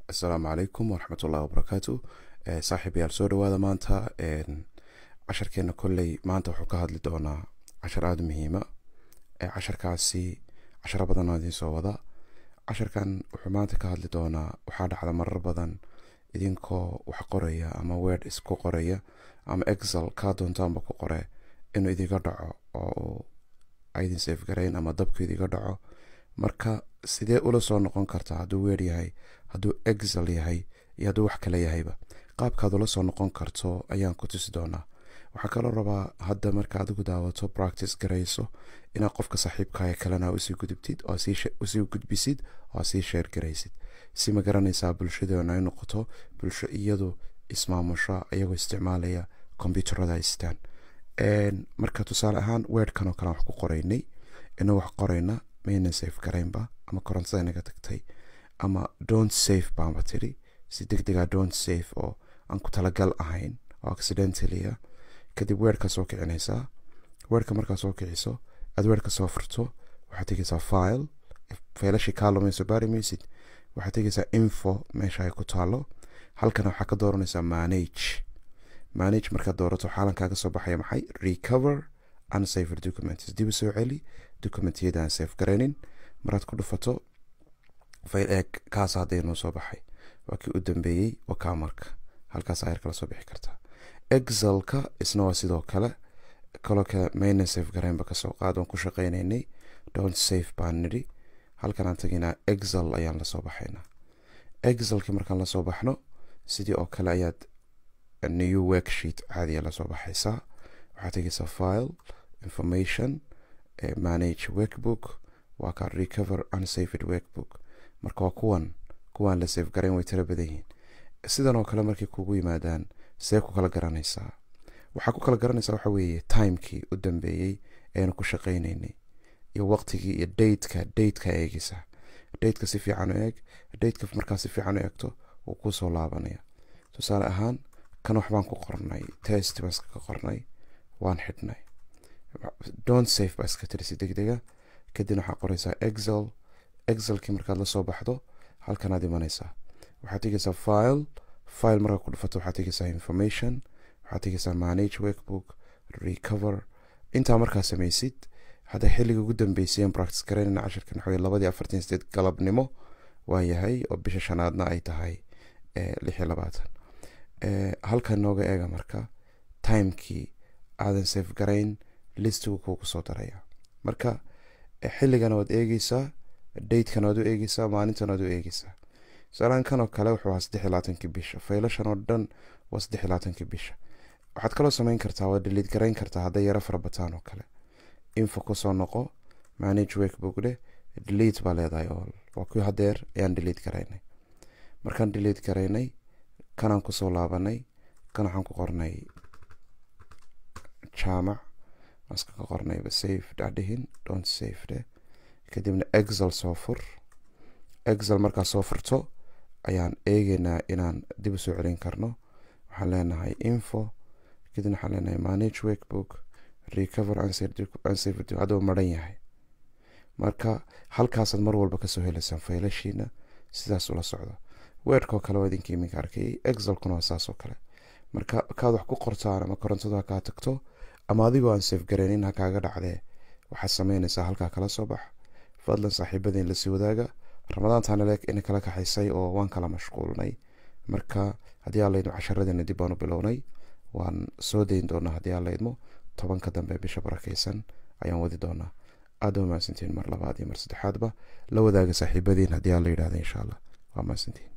assalaamu calaykum waraxmat ullahi wabarakaatu saaxiib yaal soo dhawaada maanta casharkeena kolley maanta wuxuu ka hadli doonaa cashar aada muhiima casharkaasi casharo badan oo idiin soo wada casharkan wuxuu maanta ka hadli doonaa waxaa dhacda marar badan idinkoo wax qoraya ama word isku qoraya ama excel kaa doontaanba ku qore inuu idiga dhaco oo aydin safe garayn ama dabku idiga dhaco marka sidee ula soo noqon kartaa hadduu weer yahay hadduu excel yahay iyo hadduu wax kale yahayba qaabkaad ula soo noqon karto ayaan ku tusi doonaa waxaa kaloo rabaa hadda marka adigu daawato practice garayso inaad qofka saaxiibkaaga kalena usii gudubtid oo usii gudbisid oo sii sheer garaysid si ma garanaysaa bulshadeena ay noqoto bulsho iyadu ismaamusho iyagoo isticmaalaya kombyuutarada haystaan marka tusaale ahaan weerhkan oo kale wax ku qoraynay inuu wax qorayna maynan safe garaynba ama korontada inaga tagtay ama don't safe baanba tiri si deg dega don't safe oo aan ku talagal ahayn oo accidentalia kadib weerhka soo kicinaysaa weerhka markaa soo kiciso aad weerhka soo furto waxaad tegaysaa file faylashii kaa lumayso baari maysid waxaad tegaysaa info meesha ay ku taalo halkana waxaa ka dooranaysaa manage manage markaad doorato xaalan kaaga soo baxaya maxay recover unsafer documents dib u soo celi documentiyada aan safe garaynin maraad ku dhufato fayl eeg kaas hadda inoo soo baxay waa kii u dambeeyey waa kaa marka halkaas ayar kala soo bixi kartaa excelka isna waa sidoo kale kaloo kale mayna safe garaynba kasoo qaad waan ku shaqaynaynay don't safe baan nidhi halkan aan taginaa excel ayaan lasoo baxaynaa excelkii markaan lasoo baxno sidii oo kale ayaad new worksheet caadiya lasoo baxaysaa waxaad tegaysaa file information manage workbook waa kaa recover unsafed workbook marka waa kuwan kuwaan la safe garayn way tiro badan yihiin sidan oo kale markay kugu yimaadaan see ku kala garanaysaa waxaa ku kala garanaysaa waxa weeye timekii u dambeeyey eanu ku shaqaynaynay iyo waqtigii iyo dateka dateka eegaysaa dateka si fiican u eeg dateka markaa si fiican u eegto wuu kuu soo laabanaya tusaale ahaan kan waxbaan ku qornay test baan iska ka qornay waan xidhnay don't safe baa iska tiri si deg dega kadibna waxaa qoraysaa excel excelkii markaad la soo baxdo halkanaad imanaysaa waxaad tegaysaa file file markaa ku dhufato waxaad tegaysaa information waxaad tegaysaa manage workbook recover intaa markaa samaysid hadda xilliga ugu dambeysay aan practice garaynayna cashirkan waxa labadii afartan sideed galabnimo waa yahay oo bisha shanaadna ay tahay lix iyo labaatan halkan nooga eega marka timekii aadan safe garayn listigu kuugu soo daraya marka xilligana waad eegeysaa datekan waad u eegeysaa maalintan waad u eegeysaa tusaalahan kan oo kale wuxuu ahaa saddex iyo labaatankii bisha faylashan oo dhan waa saddex iyo labaatankii bisha waxaad kaloo samayn kartaa waa daliid garayn kartaa hadday yaro fara bataan oo kale info kusoo noqo manage workbook dheh delete baa leedahay oo waa kuwii hadeer ayaan delete garaynay markaan delete garaynay kanaan kusoo laabanay kan waxaan ku qornay jaamac maaska ka qornayba safe dhadhihin don't safe dheh kadibna excel soo fur excel markaa soo furto ayaan eegeynaa inaan dib u soo celin karno waxaan leenahay info kadibna waxaan leenahay manage workbook recover unsafe hadduu maran yahay marka halkaasaad mar walba kasoo helaysaan faylashiina sidaas ula socdo weerhkoo kale waa idinka iminka arkayay excelkuna waa saas oo kale marka kaad wax ku qortaan ama korontadu ha kaa tagto ama adigoo aan safe garaynin ha kaaga dhacdee waxaad samaynaysaa halkaa kala soo bax fadlan saaxiibadeen lasii wadaaga ramadaantaana leeg ina kala kaxaysay oo waan kala mashquulnay marka haddii aan laydmo casharadeena dib baan u bilownay waan soo dayn doonaa haddii aan laydmo tobanka dambe bisha barakaysan ayaan wadi doonaa aada waa mahadsantiin mar labaad iyo mar saddexaadba la wadaaga saaxiibadiin haddii aan la yidhahda insha allah waa mahadsantiin